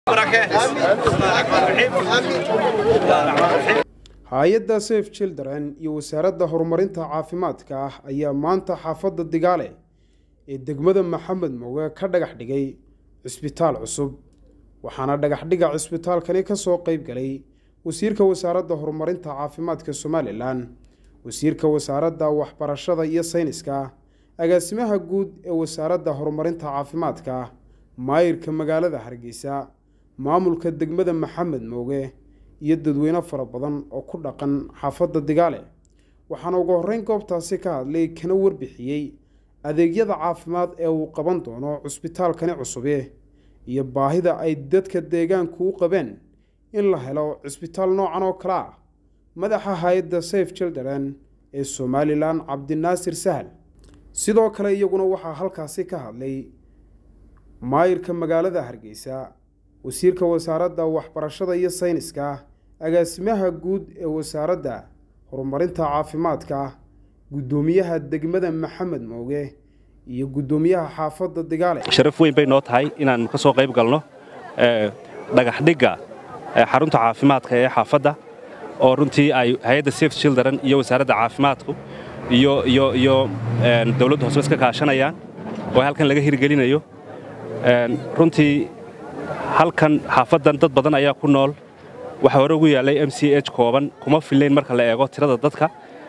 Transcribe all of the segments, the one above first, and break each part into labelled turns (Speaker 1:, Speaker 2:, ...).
Speaker 1: hay-adda safe children iyo wasaaradda horumarinta caafimaadka ah ayaa maanta xaafadda digaale ee degmada maxamed mooge ka dhagax dhigay cisbitaal cusub waxaana dhagaxdhiga cisbitaalkani ka soo qayb galay wasiirka wasaaradda horumarinta caafimaadka somalilan wasiirka wasaaradda waxbarashada iyo sayniska agaasimaha guud ee wasaaradda horumarinta caafimaadka maayirka magaalada hargeysa maamulka degmada maxamed mooge iyo dadweyne fara badan oo ku dhaqan xaafadda digaale waxaana ugu horreyn goobtaasi ka hadlay kana warbixiyey adeegyada caafimaad ee uu qaban doono cusbitaalkani cusube iyo baahida ay dadka deegaanku u qabeen in la helo cisbitaal noocan oo kale ah madaxa hay-adda safe children ee somalilan cabdinaasir sahal sidoo kale iyaguna waxaa halkaasi ka hadlay maayirka magaalada hargeysa wasiirka wasaaradda waxbarashada iyo sayniska agaasimaha guud ee wasaaradda horumarinta caafimaadka guddoomiyaha degmada maxamed mooge iyo guddoomiyaha xaafadda digaale
Speaker 2: sharaf weyn bay noo tahay inaannu ka soo qayb galno dhagaxdhigga xarunta caafimaadka ee xaafadda oo runtii ay hay-adda safe children iyo wasaaradda caafimaadku iyo iyo iyo dawladda hoose iska kaashanayaan oo halkan laga hirgelinayo runtii halkan xaafaddan dad badan ayaa ku nool waxaa hore ugu yaallay m c h kooban kuma fillayn marka la eego tirada dadka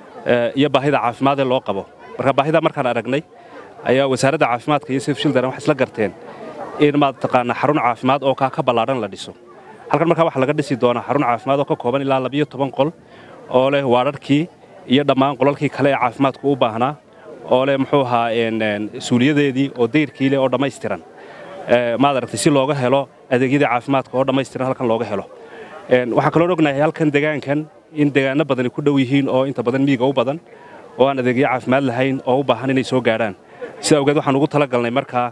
Speaker 2: iyo baahida caafimaadee loo qabo marka baahida markaan aragnay ayaa wasaaradda caafimaadka iyo safe children waxay isla garteen in maad taqaanaa xarun caafimaad oo kaa ka ballaadhan la dhiso halkan markaa waxaa laga dhisi doonaa xarun caafimaad oo ka kooban ilaa labiyo toban qol oo leh waadharhkii iyo dhammaan qolalkii kale ee caafimaadku u baahnaa oo leh muxuu ahaa suuliyadeedii oo dayrkii leh oo dhammaystiran maad aragtay si looga helo adeegyadii caafimaadka oo dhammaystiran halkan looga helo waxaan kaloo ognahay halkan degaankan in degaano badani ku dhow yihiin oo inta badan miiga u badan oo aan adeegyo caafimaad lahayn oo u baahan inay soo gaadhaan sida awgeed waxaan ugu tala galnay markaa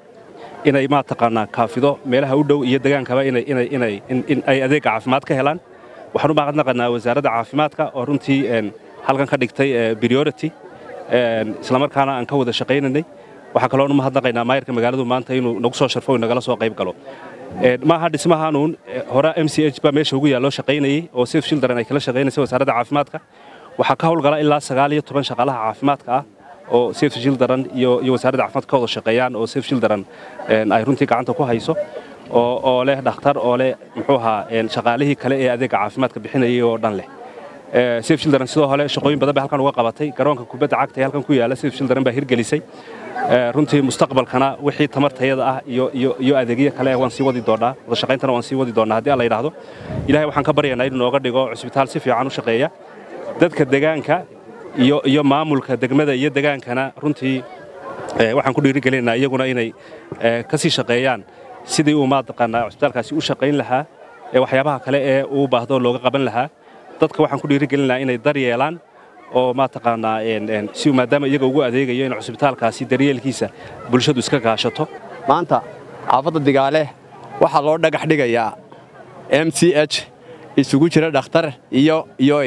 Speaker 2: inay maa taqaanaa kaafido meelaha u dhow iyo degaankaba in ay adeegga caafimaad ka helaan waxaan u mahadnaqanaa wasaaradda caafimaadka oo runtii halkan ka dhigtay priority islamarkaana aan ka wada shaqaynaynay waxaa kaloo mahadnaqaynaa maayirka magaaladu maanta inuu nagu soo sharfo o nagala soo qayb galo maaha dhismahaanuun hore m c h baa meesha ugu yaalloo shaqaynayey oo safe children ay kala shaqaynaysa wasaaradda caafimaadka waxaa ka howlgala ilaa sagaal iyo toban shaqaalaha caafimaadka ah oo safe children iyo wasaaradda caafimaadka ka wada shaqeeyaan oo safe children ay runtii gacanta ku hayso oo leh dhakhtar oo leh muxuu ahaa shaqaalihii kale ee adeegga caafimaadka bixinayay oo dhan leh safe children sidoo hole shaqooyin badan bay halkan uga qabatay garoonka kubadda cagta ee halkan ku yaalla safe children baa hirgelisay runtii mustaqbalkana wixii tamartayada ah iyo adeegyo kale waan sii wadi doonnaa wadashaqayntana waan sii wadi doonnaa haddii alla yidhaahdo ilahay waxaan ka baryaynaa inuu nooga dhigo cusbitaal si fiican u shaqeeya dadka degaanka iyo maamulka degmada iyo degaankana runtii waxaan ku dhiirigelinaynaa iyaguna inay ka sii shaqeeyaan sidii uu maataqaanaa cusbitaalkaasi u shaqayn lahaa ee waxyaabaha kale ee uu baahdo looga qaban lahaa dadka waxaan ku dhiirigelinayaa inay dar yeelaan oo maataqaanaa si maadaama iyaga ugu adeegayo in cusbitaalkaasi daryeelkiisa bulshadu iska kaashato
Speaker 3: maanta xaafadda digaale waxaa loo dhagax dhigayaa m c h isugu jira dhakhtar iyo iyo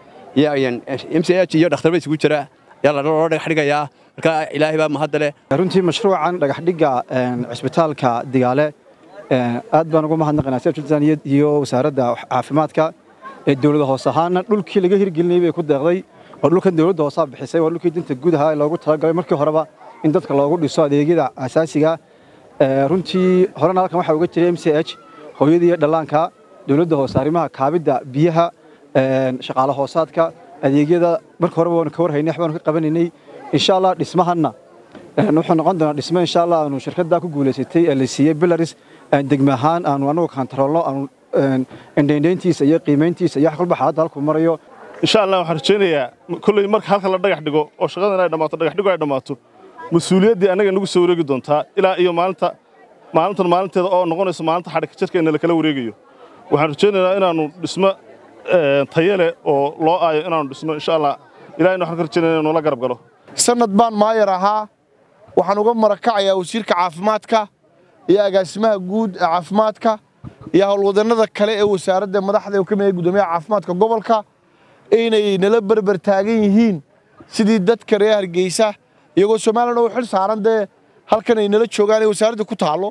Speaker 3: m c h iyo dhakhtarba isugu jira ayaa loo dhagax dhigayaa marka ilaahay baa mahadda leh
Speaker 4: runtii mashruucan dhagaxdhigga cisbitaalka digaale aad baan ugu mahadnaqaynaa seftan iyo wasaaradda caafimaadka ee dowlada hoos ahaana dhulkii laga hirgelinayay bay ku deeqday oo dhulkan dowladda hoosaa bixisay waa dhulkii dinta guud ahaa ee loogu talagalay markii horeba in dadka loogu dhiso adeegyada asaasiga runtii horena halkan waxaa uga jiray m c h hooyadii iyo dhallaanka dowladda hoose arrimaha kaabidda biyaha shaqaale hoosaadka adeegyada marka horeba waanu ka warhaynay waxbaanu ka qabanaynay insha allah dhismahanna wuxuu noqon doonaa dhismo insha allah aanu shirkaddaa ku guulaysatay ee la siiyey bilaris degme ahaan aanu anagu kantaroolno aanu indhaindhayntiisa iyo qiimayntiisa iyo wax walba xaaladda halkuu marayo
Speaker 5: insha allah waxaan rajaynayaa kolley marka halka la dhagax dhigo oo shaqadan ay dhammaato dhagaxdhigo ay dhammaato mas-uuliyaddii annaga nagu soo wareegi doontaa ilaa iyo maalinta maalintan maalinteeda oo noqonayso maalinta xadhigka jadkeenna lakala wareegayo waxaan rajaynaynaa inaannu dhismo taye leh oo loo aayo inaannu dhisno insha allah ilahayna waxaan ka rajaynaya inuu la garab galo
Speaker 6: sannad baan maayar ahaa waxaan uga marakacayaa wasiirka caafimaadka iyo agaasimaha guud ee caafimaadka iyo howlwadannada kale ee wasaaradda madaxda ka mid gudoomiyaha caafimaadka gobolka inay nala berber taagan yihiin sidii dadka reer hargeysa iyagoo somalilan oo xil saaran dee halkan ay nala joogaan ee wasaaradda ku taallo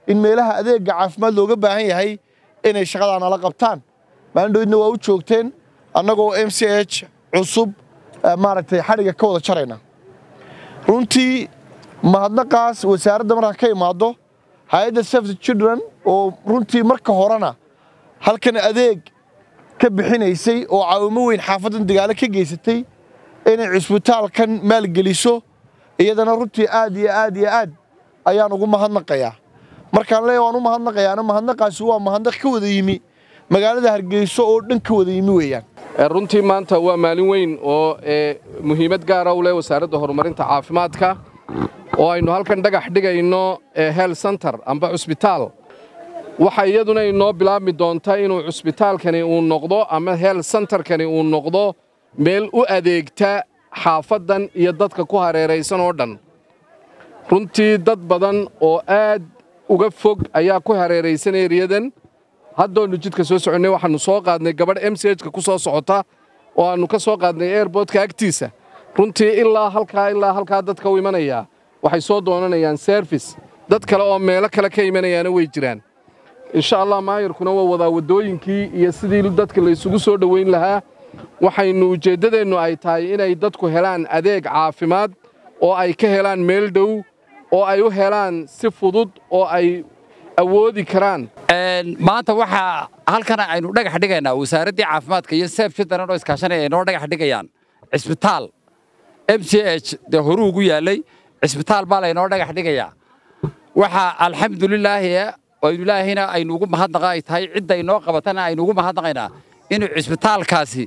Speaker 6: in meelaha adeega caafimaad looga baahan yahay inay shaqadaa nala qabtaan maalindhoydna waa u joogteen annagoo m c h cusub maaragtay xadhigga ka wada jarayna runtii mahadnaqaas wasaaradda markaa ka imaado hay-adda safety children oo runtii marka horena halkan adeeg ka bixinaysay oo caawimo weyn xaafaddan dagaalo ka geysatay inay cusbitaalkan maalgeliso iyadana runtii aad iyo aad iyo aad ayaan ugu mahadnaqayaa markaan leeya waan u mahadnaqayaana mahadnaqaasi waa mahadnaq ka wada yimi magaalada hargeyso oo dhan ka wada yimi weeyaan
Speaker 7: runtii maanta waa maalin weyn oo muhiimad gaara u leh wasaaradda horumarinta caafimaadka oo aynu halkan dhagax dhigayno health center amba cusbitaal waxa iyaduna inoo bilaabmi doonta inuu cusbitaalkani uu noqdo ama health centerkani uu noqdo meel u adeegta xaafaddan iyo dadka ku hareeraysan oo dhan runtii dad badan oo aad uga fog ayaa ku hareeraysan eriyadan haddoonu jidka soo soconnay waxaannu soo qaadnay gabadh m c hka ku soo socota oo aannu ka soo qaadnay airbortka agtiisa runtii ilaa halkaa ilaa halkaa dadka u imanayaa waxay soo doonanayaan serfis dad kale oo meelo kale ka imanayaana way jiraan insha allah maayarkuna waa wadaa waddooyinkii iyo sidii dadka laysugu soo dhowayn lahaa waxaynu ujeeddadeennu ay tahay inay dadku helaan adeeg caafimaad oo ay ka helaan meel dhow oo ay u helaan si fudud oo ay awoodi karaan
Speaker 8: maanta waxaa halkan aynu dhagax dhigaynaa wasaaraddii caafimaadka iyo seef jiddaran oo iskaashanaya ay noo dhagax dhigayaan cisbitaal m c h dee horuu ugu yaallay cisbitaal baa laynoo dhagax dhigayaa waxaa alxamdulilaahi aynu ilaahayna aynu ugu mahadnaqa ay tahay cidda inoo qabatana aynu ugu mahadnaqaynaa inuu cisbitaalkaasi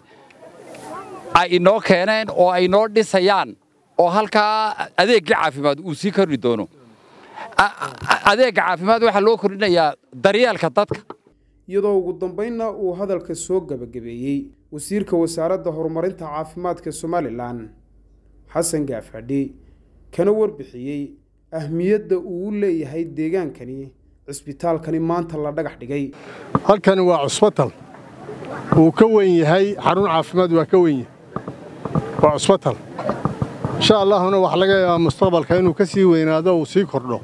Speaker 8: ay inoo keeneen oo ay noo dhisayaan oo halkaa adeeggii caafimaad uu sii kordhi doono adeegga caafimaad waxaa loo kordhinayaa daryeelka dadka
Speaker 1: iyadoo ugu dambaynna uu hadalka soo gebagabeeyey wasiirka wasaaradda horumarinta caafimaadka somalilan xasan gaafadhi kana warbixiyey ahmiyadda uu u leeyahay deegaankani cisbitaalkani maanta la dhagax dhigay
Speaker 9: halkani waa cusbatal wuu ka weyn yahay xarun caafimaad waa ka weyn yahay waa cusbatal insha allahuna waxaa laga yaabaa mustaqbalka inuu ka sii weynaado uu sii kordho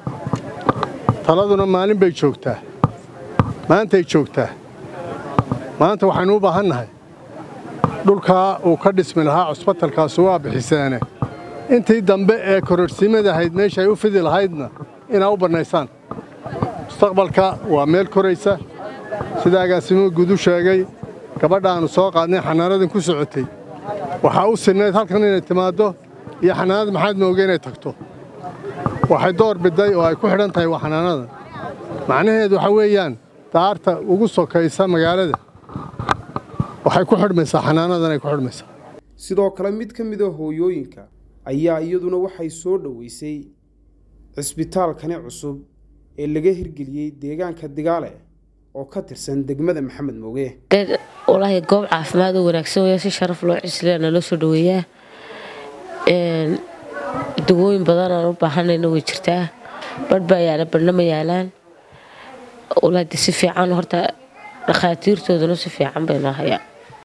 Speaker 9: taladuna maalin bay joogtaa maantay joogtaa maanta waxaynu u baahan nahay dhulkaa uu ka dhismi lahaa cusbatalkaasu waa bixiseene intii dambe ee kororhsiimadahayd meesha ay u fidi lahaydna inaa u bannaysaan mustaqbalka waa meel koraysa sida agaasimuhu guud u sheegay gabadhaannu soo qaadnay xanaanadan ku socotay waxaa u sinnayd halkan inay timaaddo iyo xanaanad maxaad mooge inay tagto waxay door biday oo ay ku xidhan tahay waa xanaanadan macnaheedu waxaa weeyaan daarta ugu sokaysa magaalada waxay ku xidhmaysaa xanaanadan ay ku xidhmaysaa
Speaker 1: sidoo kale mid ka mid a hooyooyinka ayaa iyaduna waxay soo dhoweysay cisbitaalkani cusub ee laga hirgeliyey deegaanka digaale oo ka tirsan degmada maxamed mooge
Speaker 10: walaahi goob caafimaad oo wanaagsan waya si sharaf loo cisliya naloo soo dhaweeyaa dawooyin badan aan u baahanayna way jirtaa badh baa yaala badhna ma yaalaan walaahi si fiican horta dhakhaatiirtooduna si fiican bay noo hayaan